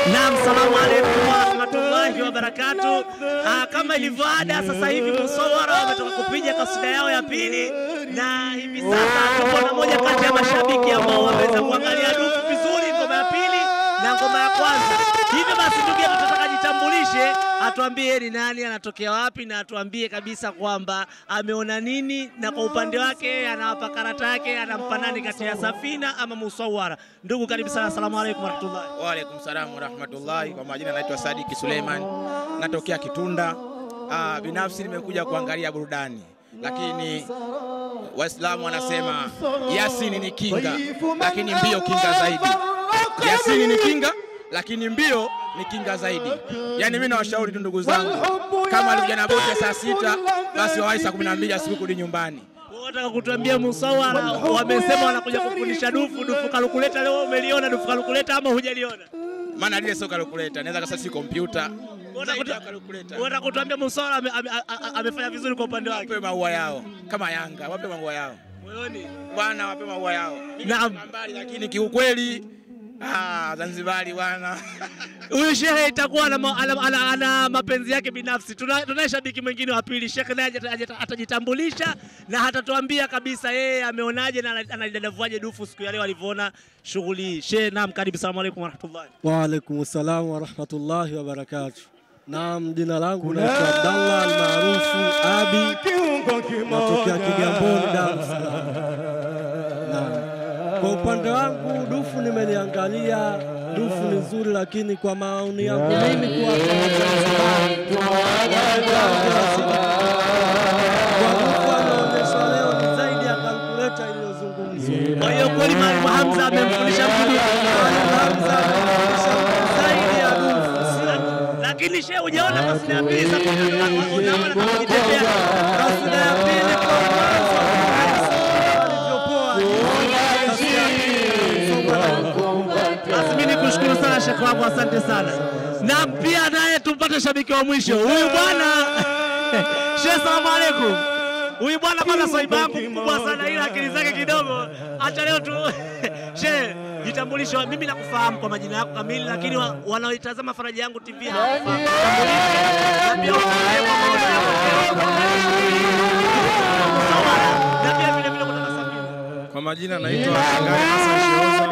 Naam, salamu alaikum warahmatullahi wabarakatu. Ah, kama ilivyo ada, sasa hivi Musawara wametoka kupiga kasida yao ya pili, na hivi sasa tupo na moja kati ya mashabiki ambao wameweza kuangalia dufu vizuri, ngoma ya pili na ngoma ya kwanza. Hivyo basi, ndugu yetu, tunataka jitambulishe, atuambie ni nani, anatokea wapi, na atuambie kabisa kwamba ameona nini, na kwa upande wake anawapa karata yake, anampa nani kati ya Safina ama Musawara. Ndugu, karibu sana, asalamu alaikum warahmatullahi Waalaikum salamu warahmatullahi. Kwa majina naitwa Sadiki Suleiman, natokea Kitunda. Ah, binafsi nimekuja kuangalia burudani, lakini Waislamu wanasema Yasini ni kinga, lakini mbio kinga zaidi. Yasini ni kinga, lakini mbio ni kinga zaidi. Yaani mimi nawashauri tu ndugu zangu, kama alikuja na boti ya saa sita basi wawahi saa kumi na mbili asubuhi kurudi nyumbani. Wataka kutuambia Musawara wamesema wanakuja kufundisha dufu dufu kalukuleta. Leo umeliona dufu kalukuleta ama hujaliona? Maana lile sio kalkuleta, naweza kasa si kompyuta Wataka zaidi ya kutu- kalkuleta. wataka kutuambia Musawara ame- ame- a- a- amefanya vizuri kwa upande wake Wape maua yao kama Yanga, wape maua yao moyoni. bwana, wape maua yao. Mimi Naam. nasema mbali, lakini kiukweli ah, Zanzibari bwana Huyu shehe itakuwa ana, ma- ana, ana, ana mapenzi yake binafsi. Tuna- Tunaye shabiki mwingine wa pili, shekhe naye ajata- ajata- atajitambulisha na atatuambia kabisa yeye ameonaje na ana- analidadavuaje dufu siku ya leo alivyoona shughuli hii. Shehe, naam, karibu. Salamu alaikum warahmatullahi. Waalaikum salam warahmatullahi wabarakatuh. Naam, jina langu naitwa Abdallah almaarufu Abi, natokea Kigamboni, Dar es Salaam. Naam. Kwa upande wangu dufu nimeliangalia, dufu ni nzuri, lakini kwa maoni yangu mimi kuwa kwa dufu anaonyeshwa leo ni zaidi ya kalkuleta iliyozungumzwa. Kwa hiyo kweli Mwalimu Hamza amemfundisha mtu dufu. Hamza anaonyesha zaidi ya dufu. lakini shehe hujaona kasida ya pili sasa unaona kama kujitetea Kasida ya pili kwa mwanzo alivyopoa. Kasida ya pili somo la basi mimi nikushukuru sana shekhe wangu asante sana na pia naye tumpate shabiki wa mwisho huyu bwana shehe salamu alaikum huyu bwana kwanza swaiba yangu mkubwa sana ila akili zake kidogo acha leo tu shehe jitambulisho mimi nakufahamu kwa majina yako kamili lakini wa- wanaoitazama faraja yangu tv hawafahamu. Jitambulishe. na pia utuambie kwa maoni yako na pia vile vile kutoka Safina. Kwa majina naitwa Ngari Hassan Sheoza.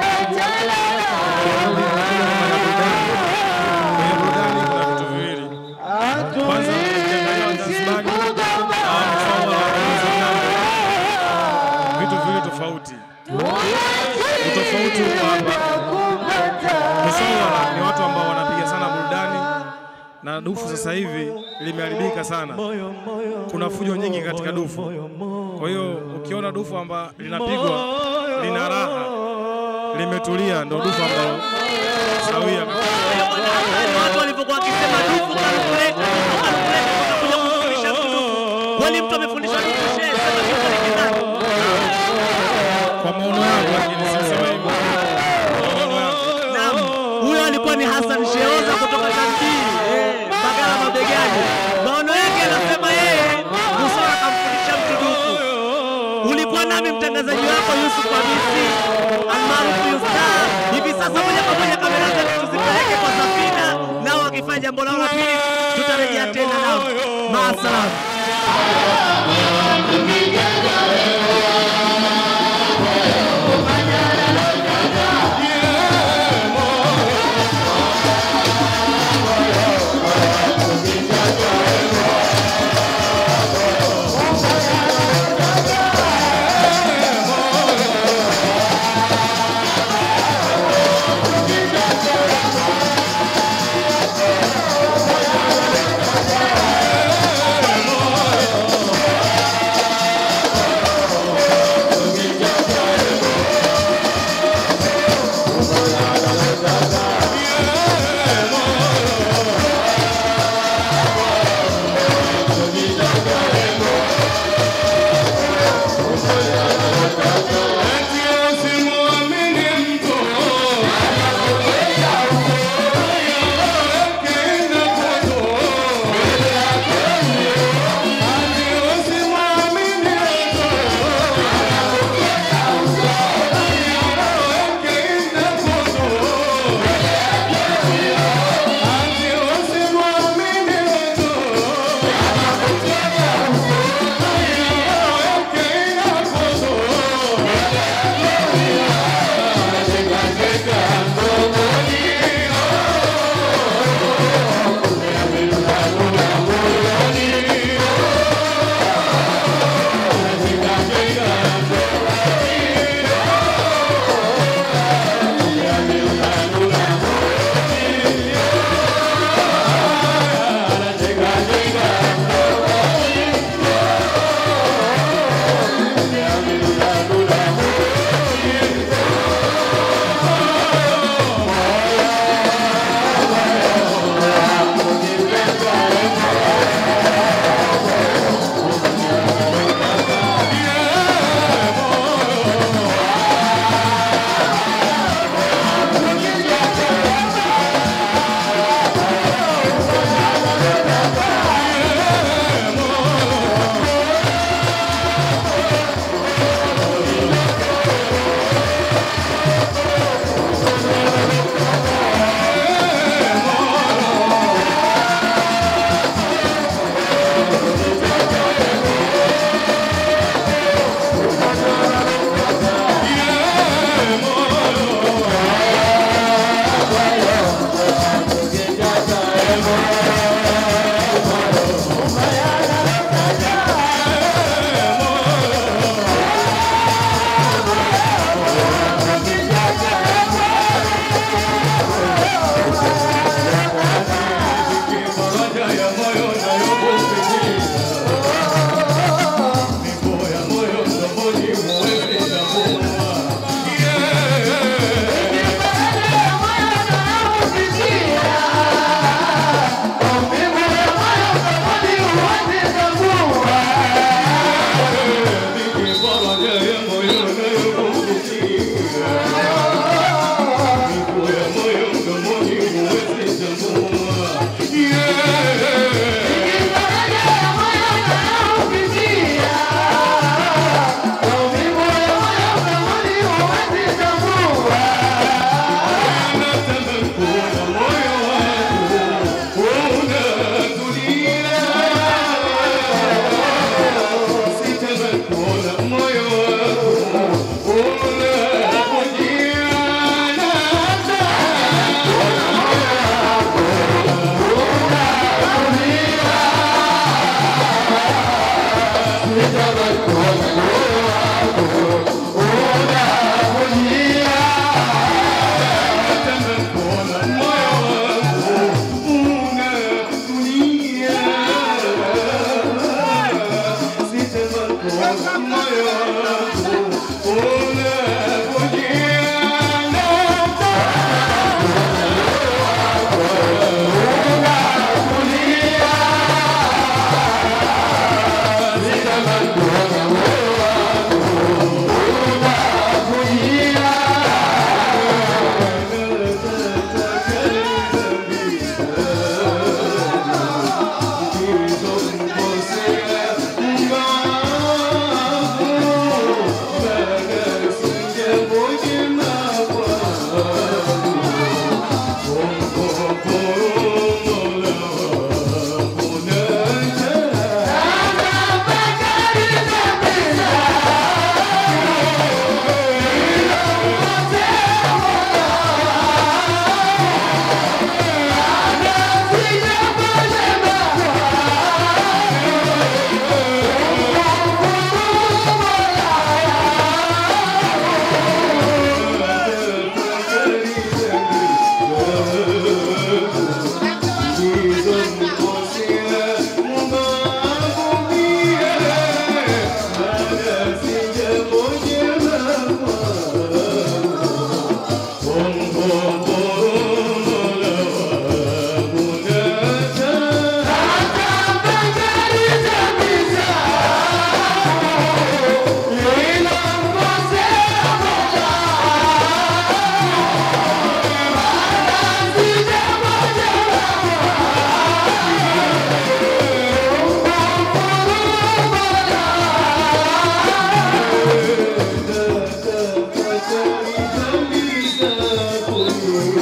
Kwenye burudani kuna vitu viwili. Kwanza ukiangalia Wazanzibari hawa Musawara wanauza ng'ambo. vitu viwili tofauti. Utofauti uko hapa. Musawara ni watu ambao wanapiga sana burudani na dufu sasa hivi limeharibika sana. Kuna fujo nyingi katika dufu. Kwa hiyo ukiona dufu amba linapigwa lina raha, limetulia, ndo dufu ambalo sawia. watu walivyokuwa wakisema dufu kalkuleta dufu kalkuleta wakakuja kufundisha mtu dufu. Kweli mtu amefundishwa dufu shehe, sema dufu ni kinani. Kwa maono yangu, lakini sisema hivyo. Kwa maono yangu. Naam, huyo alikuwa ni Hassan Sheoza kutoka Tanzania, eh, Mbagala mabegani. Maono yake anasema yeye Musora akamfundisha mtu dufu. Ulikuwa nami mtangazaji wako Yusuf Hamisi almaarufu Yusta. Hivi sasa moja kwa moja kamera zetu tuzipeleke kwa Safina, nao wakifanya jambo lao la pili, tutarejea tena nao. Maasalam.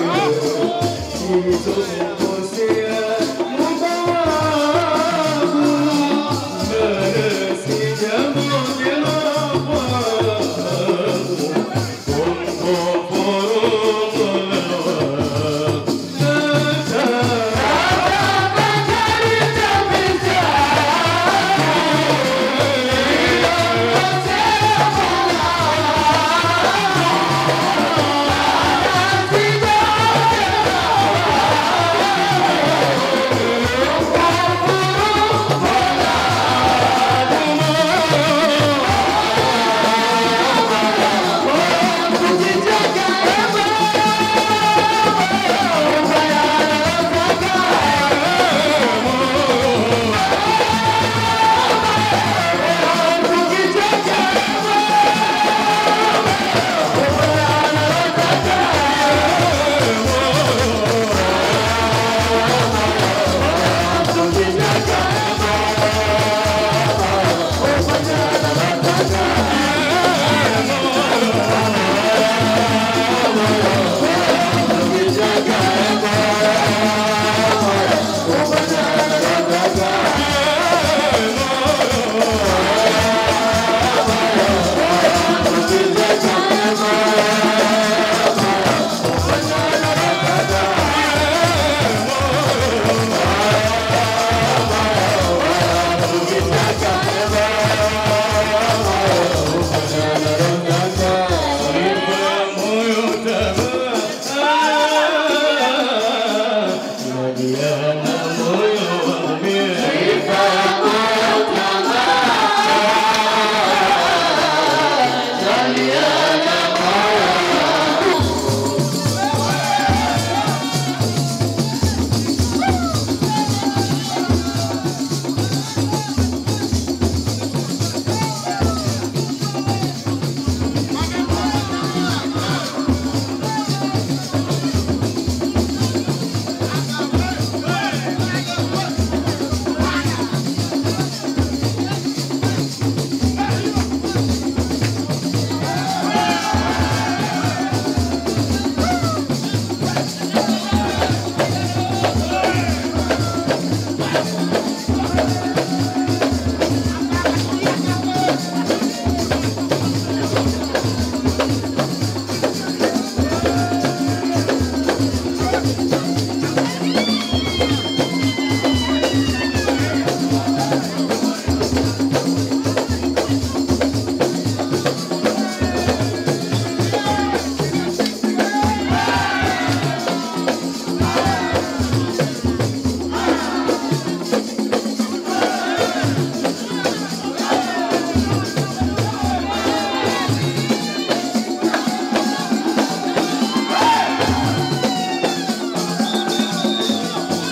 Thank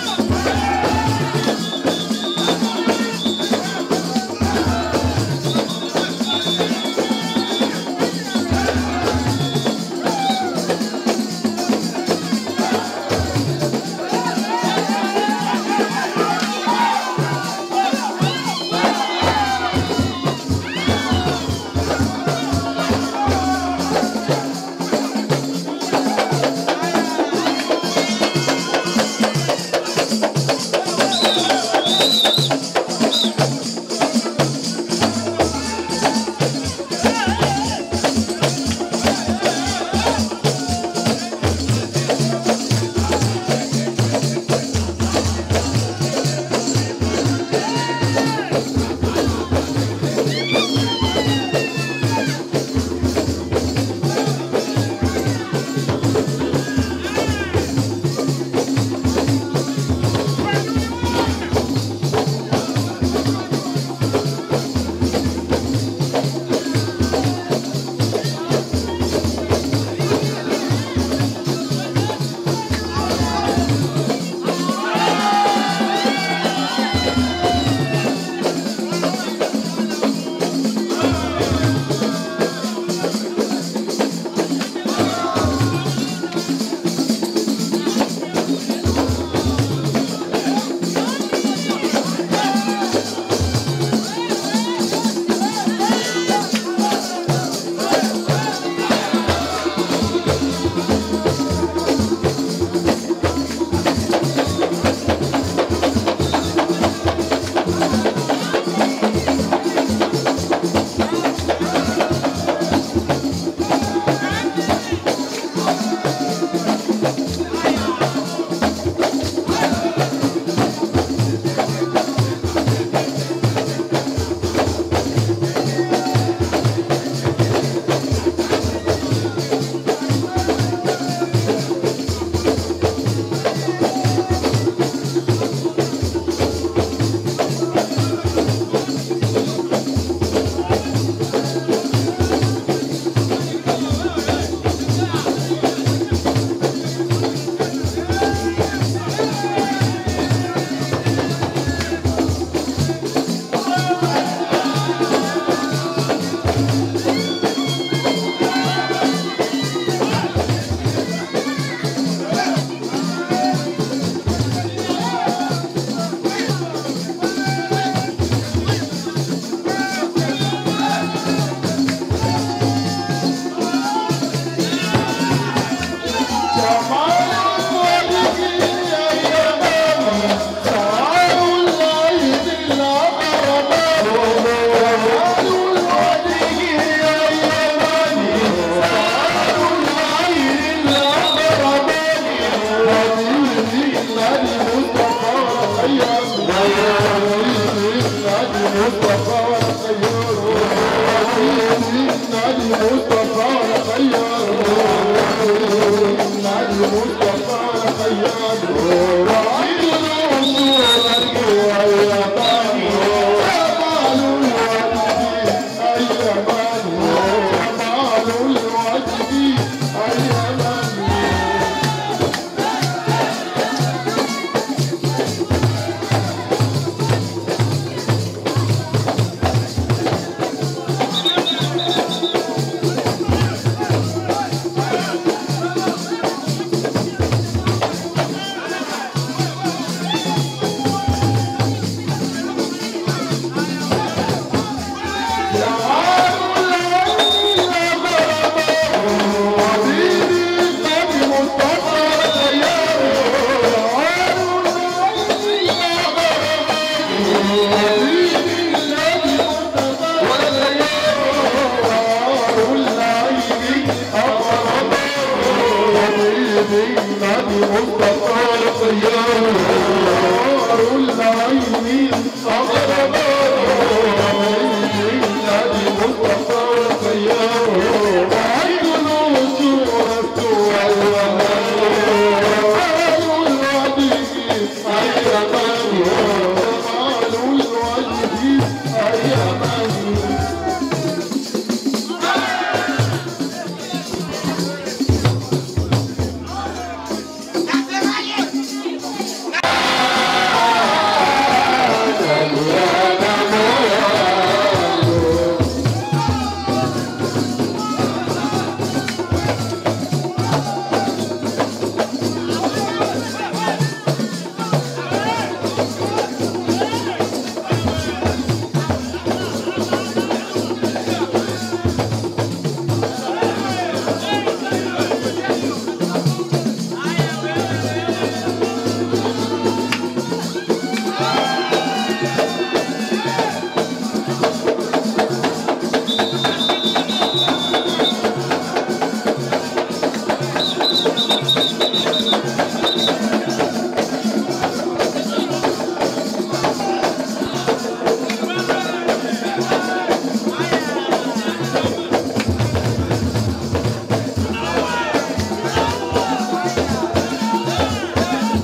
Thank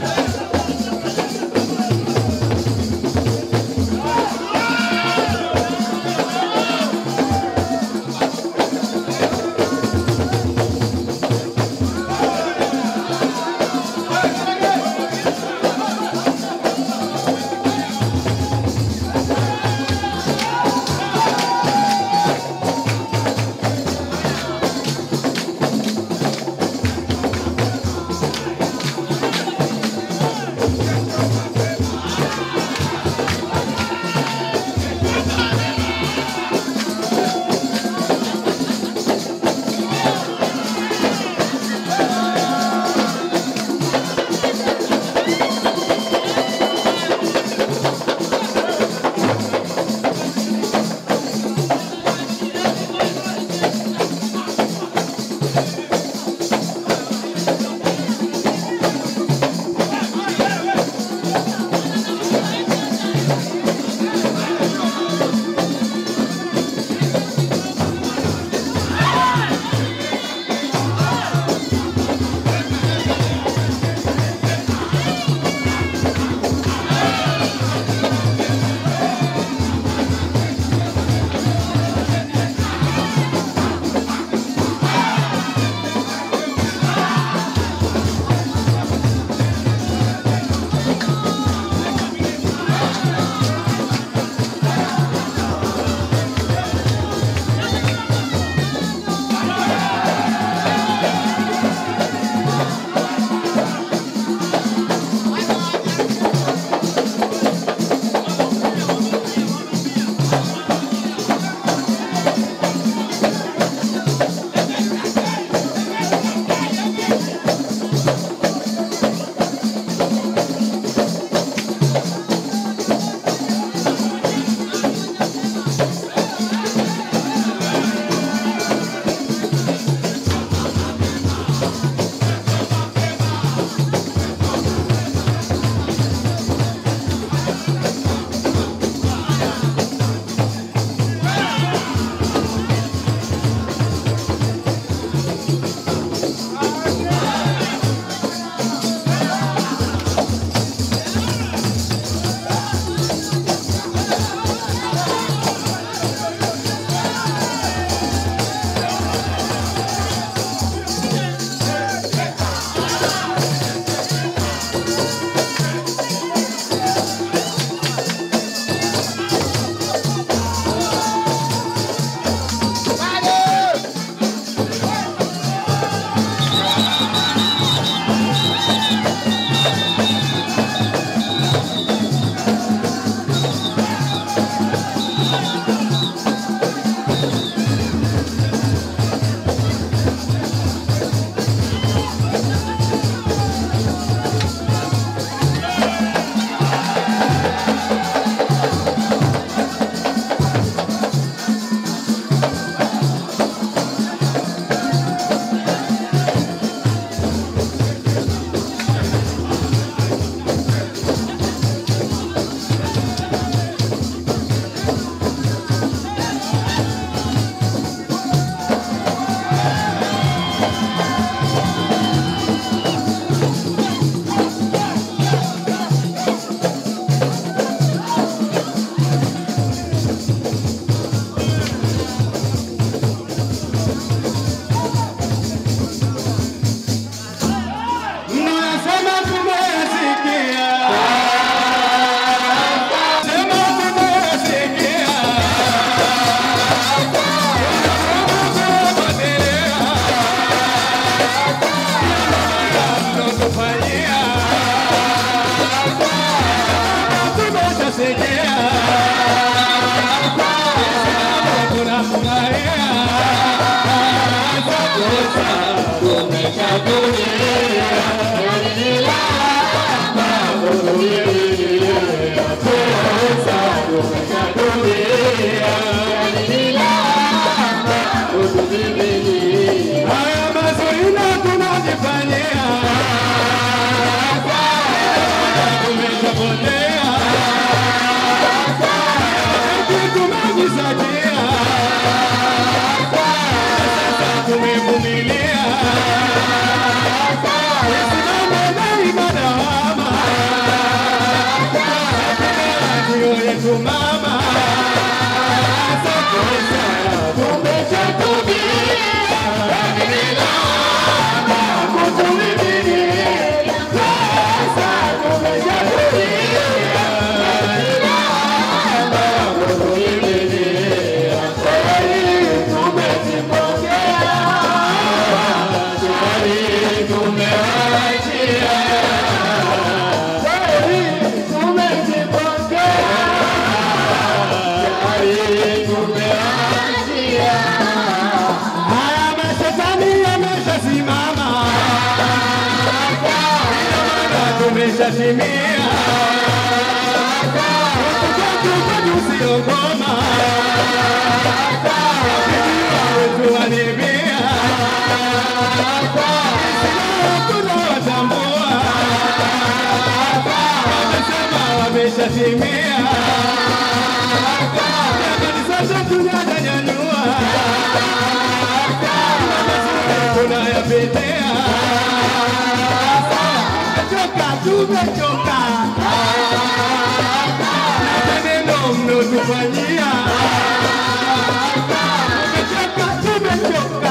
Haya mazuri na tunajifanyia, tumeshapotea, eti tumejisakia, sasa tumevumilia, isimame daima dawama, ndio yetu mama, sasa tumeshatubia Haya mashetani yameshasimama, ina maana tumeshatimia. Tukwaju usiogoma, wapigiwa wetu wanibia, tunawatambua, wamesema wameshatimia, jamani sasa tunanyanyua tunayapitia. Tumechoka, tumechoka na maneno mnotufanyia. Tumechoka, tumechoka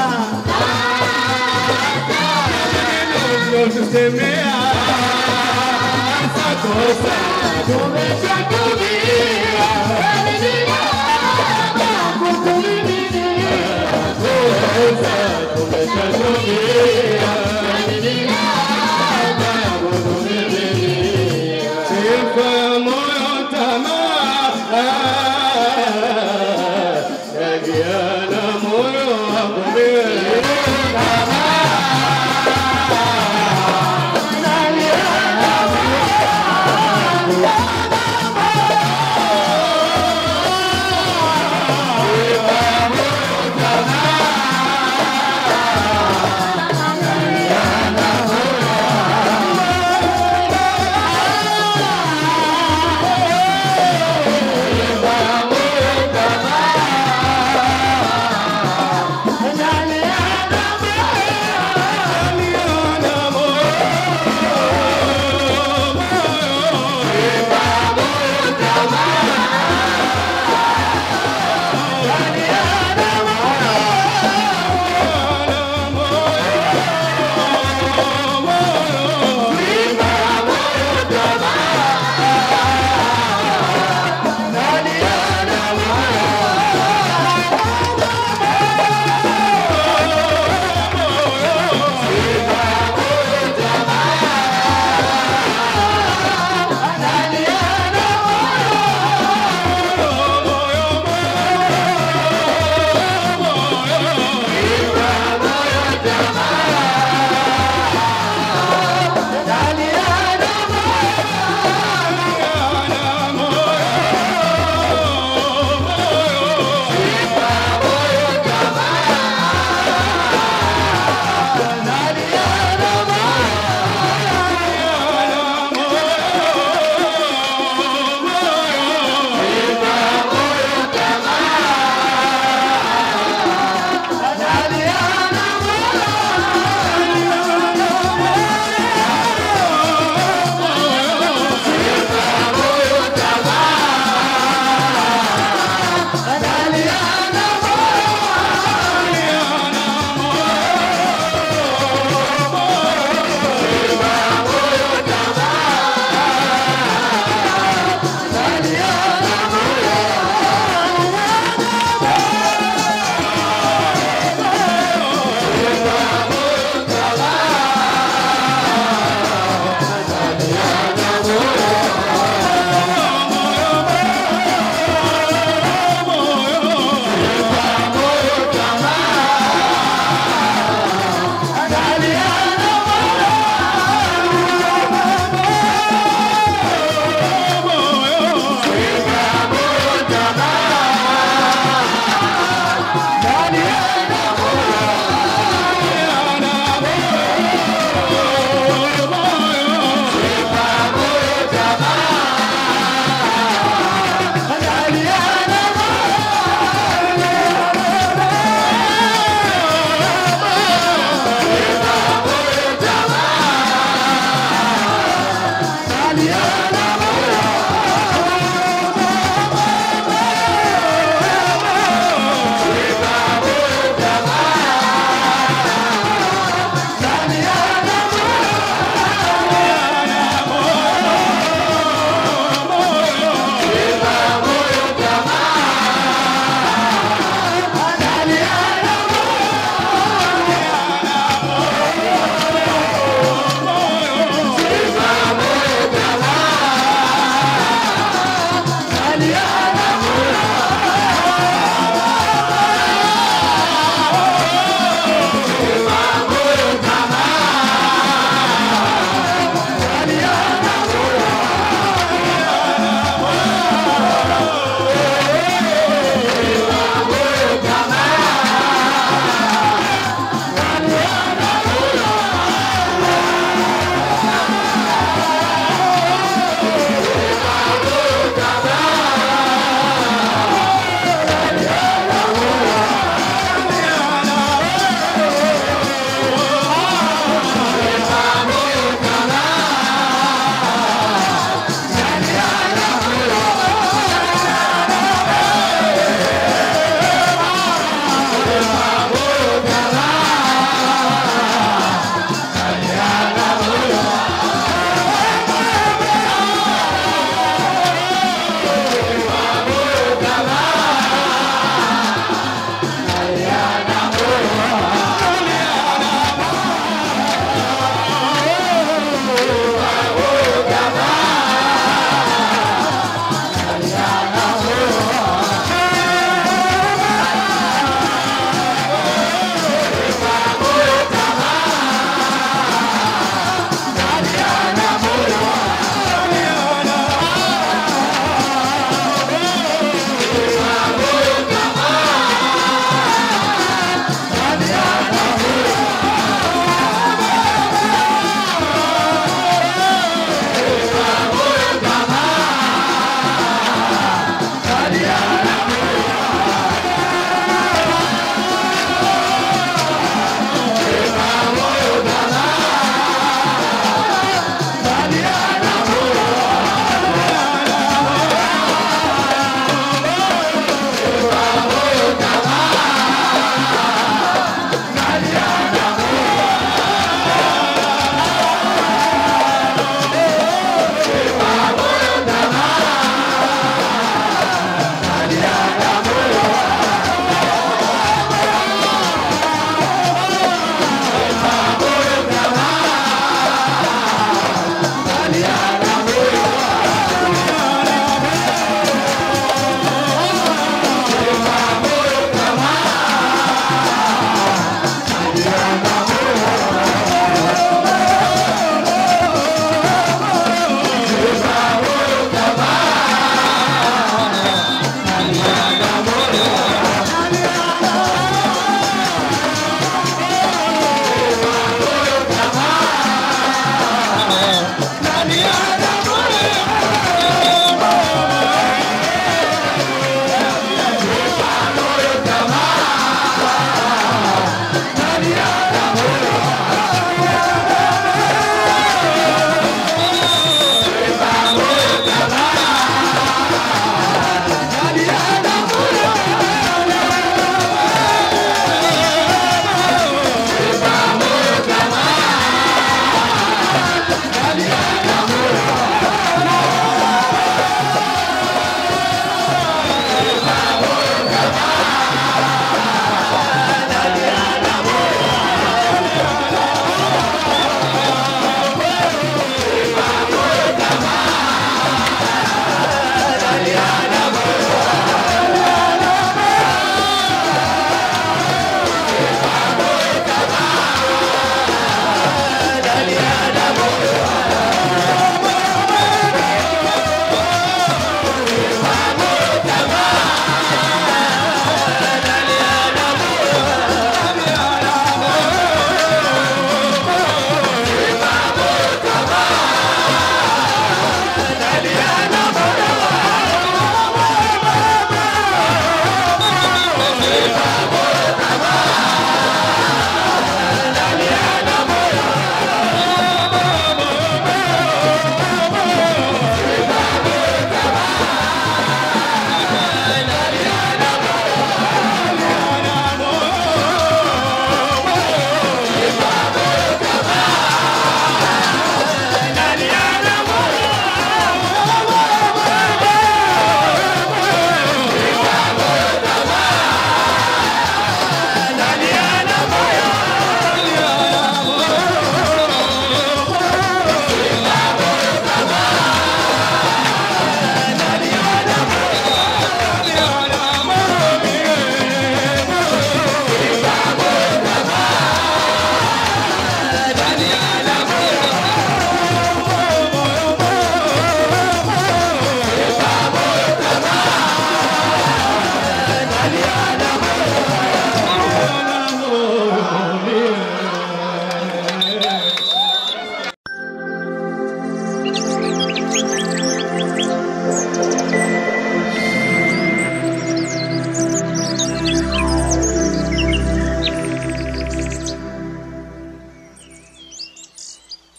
na maneno mnotusemea. Sasa kosa tumeshatumia kutumilia kosa tumeshatumia